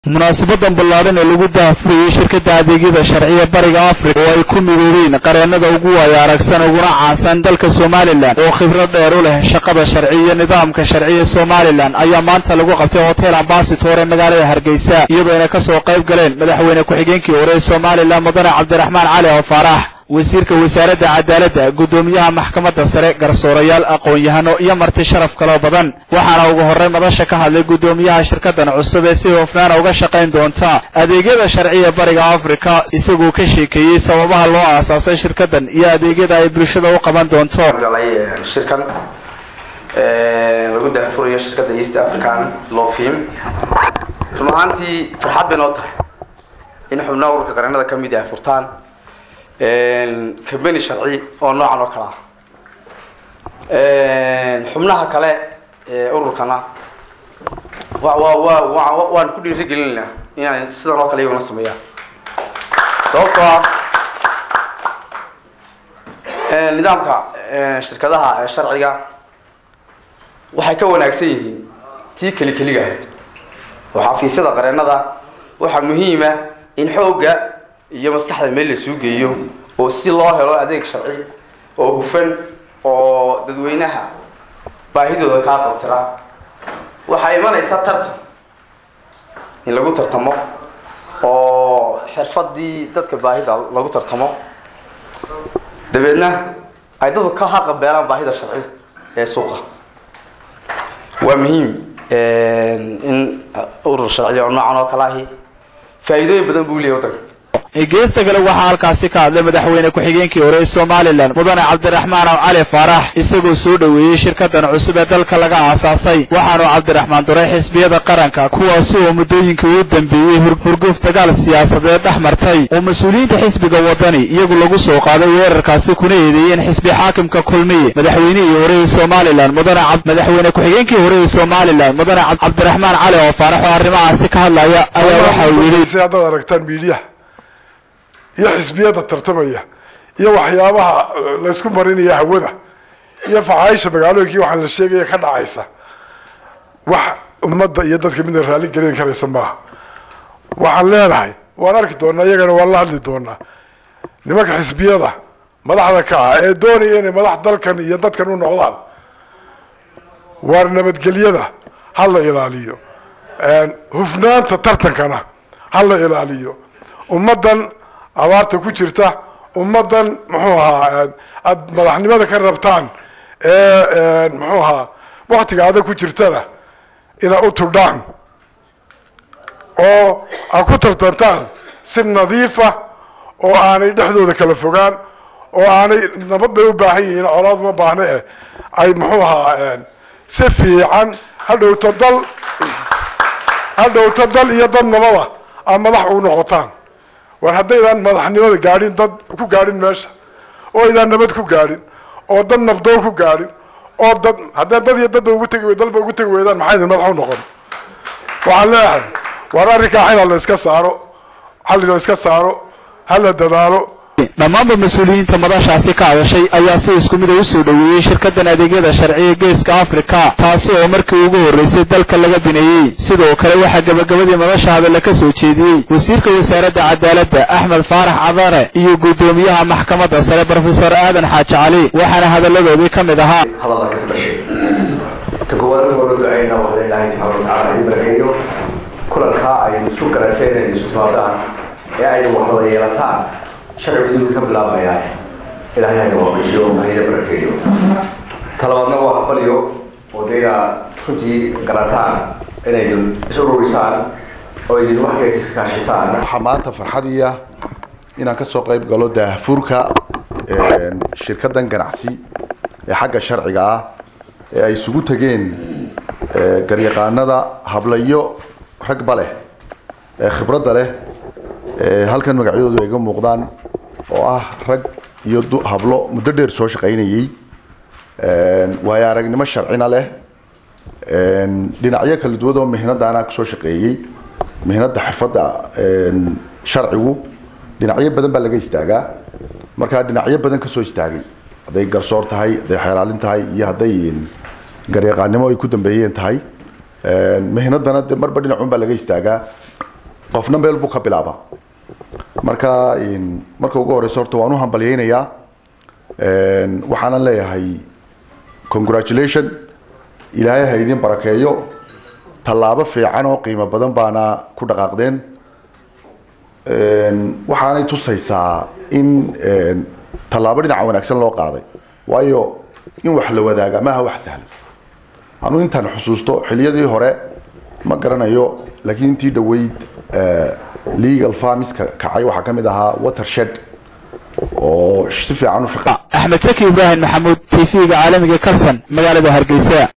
munaasabadan ballaaran ee lagu daahfurayey shirkadda adeegyada sharciya bariga afrika oo ay ku midoobeen qareennada ugu waaya aragsan uguna caansan dalka somalilan oo khibrad dheer u leh shaqada sharci iyo nidaamka sharciya somalilan ayaa maanta lagu qabtay hotel ambasitor ee magaalada hargeysa iyadoo ayna ka soo qayb galeen madaxweyne ku-xigeenkii hore ee somalilan mudane cabdiraxmaan cali oo faarax wasiirka wasaaradda cadaaladda guddoomiyaha maxkamadda sare garsoorayaal aqoon-yahano iyo marti sharaf kaloo badan waxaana ugu horray madasha ka hadlay guddoomiyaha shirkaddan cusub ee si hofnaana uga shaqayn doonta adeegyada sharciya bariga afrika isagoo ka sheekeeyey sababaha loo aasaasay shirkaddan iyo adeegyada ay bulshada u qaban doonto galay shirkan lagu daahfurayo shirkadda east african law firm run ahaantii farxad bay noo tahay in xubnaha ururka qareennada ka mid ah furtaan cambani sharci oo noocan oo kale ah xubnaha kale ee ururkana wa wa wa wa waan ku dhiirigelinayna inaan sidan oo kale iyaguna sameeyaan sababtoo ah nidaamka shirkadaha sharciga waxay ka wanaagsan yihiin tii keli keliga ahayd oo xafiisyada qareennada waxaa muhiima in xoogga iyo maskaxda meel la suu geeyo oo si loo helo adeeg sharci oo hufan oo dadweynaha baahidooda kaa qabtira waxaa imanaysa tartan in lagu tartamo oo xirfadii dadka baahida lagu tartamo dabeedna ay dadku ka haqabeelaan baahida sharci ee suuqa waa muhiim in urur sharciya oo noocan oo kale ahi faa'iidooyin badan buu leeyahy waddanka geesta kale waxaa halkaasi ka hadlay madaxweyne ku-xigeenkii hore ee somalilan mudane cabdiraxmaan aw cali faarax isagoo soo dhoweeyey shirkaddan cusub ee dalka laga aasaasay waxaanu cabdiraxmaan duray xisbiyada qaranka kuwaasi oo muddooyinkii u dambeeyey hurguf dagaal siyaasadeed dhex martay oo mas-uuliyiinta xisbiga waddani iyagu lagu soo qaaday weerarkaasi kuna eedeeyeen xisbi xaakimka kulmiye madaxweynihii hore ee somalilan mudane madaxweyne ku-xigeenkii hore ee somalilan mudane cabdiraxmaan cali oo faarax oo arrimahaasi ka hadlaya ayaa waxa uu yidhi haddaad aragtaan miidiyaha iyo xisbiyada tartamaya iyo waxyaabaha laysku marinaya hawada iyo faxaaisha magaalooyinkii waxaan la sheegaya ka dhacaysa wax ummadda iyo dadka midna raalli gelin karaysa maaha waxaan leenahay waan arki doonaa iyagana waan la hadli doonaa nimanka xisbiyada madaxda ka ah ee doonaya inay madax dalkan iyo dadkan u noqdaan waar nabadgelyada ha la ilaaliyo hufnaanta tartankana ha la ilaaliyo ummaddan abaarta ku jirta ummaddan muxuu ahaa aada madaxnimada ka rabtaan ee muxuu ahaa waktiga adag ku jirtana inaa u tudhaan oo aad ku tartantaan si nadiifa oo aanay dhexdooda kala fogaan oo aanay nabad bay u baahan yihiin colaad uma baahne eh ay muxuu ahaa si fiican hadhowto dal hadhowto dal iyo dad nabada aad madax u noqotaan war haddaydaan madaxnimada gaadhin dad ku gaadhin meesha oo aydaan nabad ku gaadhin oo dad nabdoon ku gaadhin oo dad haddaan dad iyo dadba ugu tegi dalba ugu tegi weydaan maxaa idin madax u noqon waxaan leeyahay war arrinkaa xilal la iska saaro xalli la iska saaro ha la dadaalo dhammaanba mas-uuliyiinta madashaasi ka hadashay ayaa si isku mida u soo dhoweeyey shirkaddan adeegyada sharciya geeska afrika taasi oo markii ugu horraysay dalka laga bineeyey sidoo kale waxaa gebagabadii madasha hadalla ka soo jeediyey wasiirka wasaaradda cadaaladda axmed faarax cadane iyo guddoomiyaha maxkamadda sare brofesor aadan xaaji cali waxaana hadalladoodii ka mid ahaa hadalka ka dhashay ta koowaad marka hore ducayna waa ilaahay subxaana watacaala idin barakeeyo kulankaa ay isu garateen ay isu timaadaan ee ay wax wada yeelataan sharcigu idinku ka bilaabmayaa ilaahay hayna waafajiyo hayna barakeeyo talabaadna waa habaliyo oo dee inaad runtii garataan inay is ururisaan oo idin wax keed iska kaashataan waxaa maanta farxadiya inaan ka soo qayb galo daahfurka shirkaddan ganacsi ee xagga sharciga ah ee ay isugu tegeen garyaqaanada hablayo ragba leh ee khibradda leh halkan magacyadoodu ay ga muuqdaan oo ah rag iyo hablo muddo dheer soo shaqaynayey waayo aragnimo sharcina leh dhinacyo kala duwan oo mihnadaana kusoo shaqeeyey mihnada xirfadda sharcigu dhinacyo badan baa laga istaagaa markaa dhinacyo badan kasoo istaagay hadday garsoor tahay hadday xeelaalin tahay iyo hadday garyaqaanimo ay ku dambeeyeen tahay mihnadana de marba dhinacun baa laga istaagaa qofna meel buu ka bilaabaa marka marka ugu horeyso horta waan u hambalyeynayaa waxaanan leeyahay congratulation ilaahay ha idin barakeeyo tallaabo fiican oo qiimo badan baana ku dhaqaaqdeen waxaanay tusaysaa in tallaabo dhinaca wanaagsan loo qaaday waayo in wax la wadaaga maaha wax sahlan anuu intaan xusuusto xiliyadii hore ma garanayo laakiin intii dhaweyd legal farmiska kacay waxaa ka mid ahaa watershed oo si fiican u shaqa axmed saki ibraahim maxamuud t v-ga caalamiga kalson magaalada hargeysa